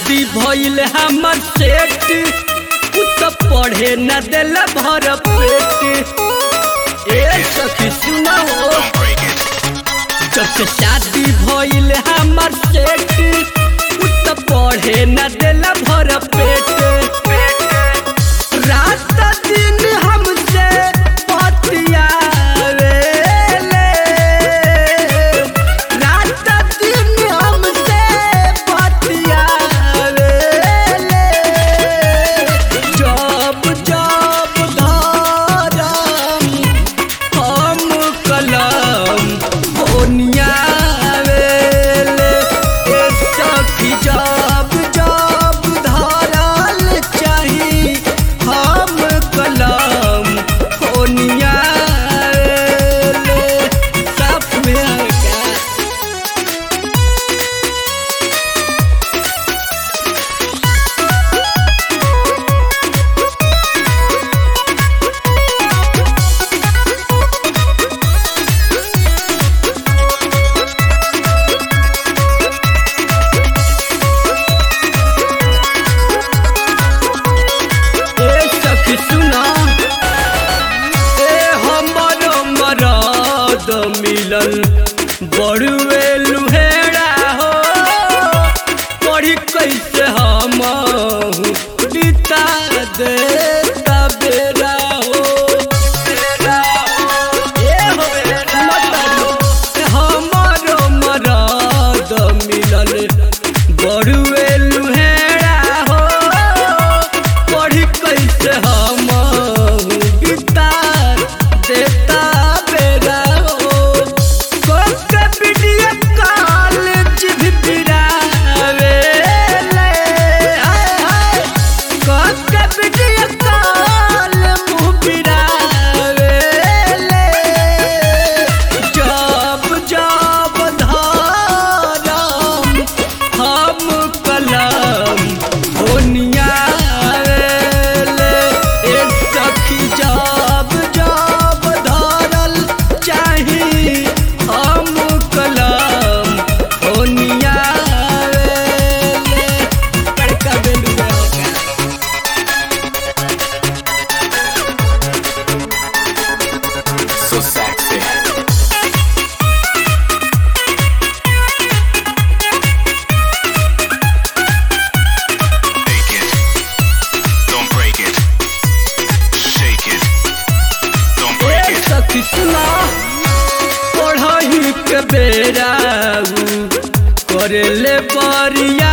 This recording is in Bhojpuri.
शादी भइल हमर सेठ उ त पढ़े न दिल भर पेट ए सखी सुना हो जब से शादी भइल हमर सेठ उ त पढ़े न दिल भर पेट रात दिन हमसे बतियावेले रात दिन हमसे बतियावेले जब जब धरम हम कलम ओनियावेले ए सखी जब जब धरल चाही हम कलम ओनियावेले सब में हल्का ए सखी सुना ए हमर मरद मिलल बड़ुए लुहेड़ा हो पढ़ी कैसे हम बीता दे बेरा हो बेरा हो ए हो मतलब हमर मरद मिलल बड़ुए लुहेड़ा हो पढ़ी कैसे हम बिता देता बेरा हो कोके वीडियो कॉलेज भी बिरावे ले हाय हाय कोके वीडियो कॉल मुँह बिरावे ले जब जब धरम हम कलम ओनियावेले ए सखी जब जब धरल चाही हम कलम ओनियावेले बड़का बेलुआ होगा So sexy. Take it. Don't break it. Shake it. Don't break A it. सखी सुना पढ़ही के बेरा करेले बरिया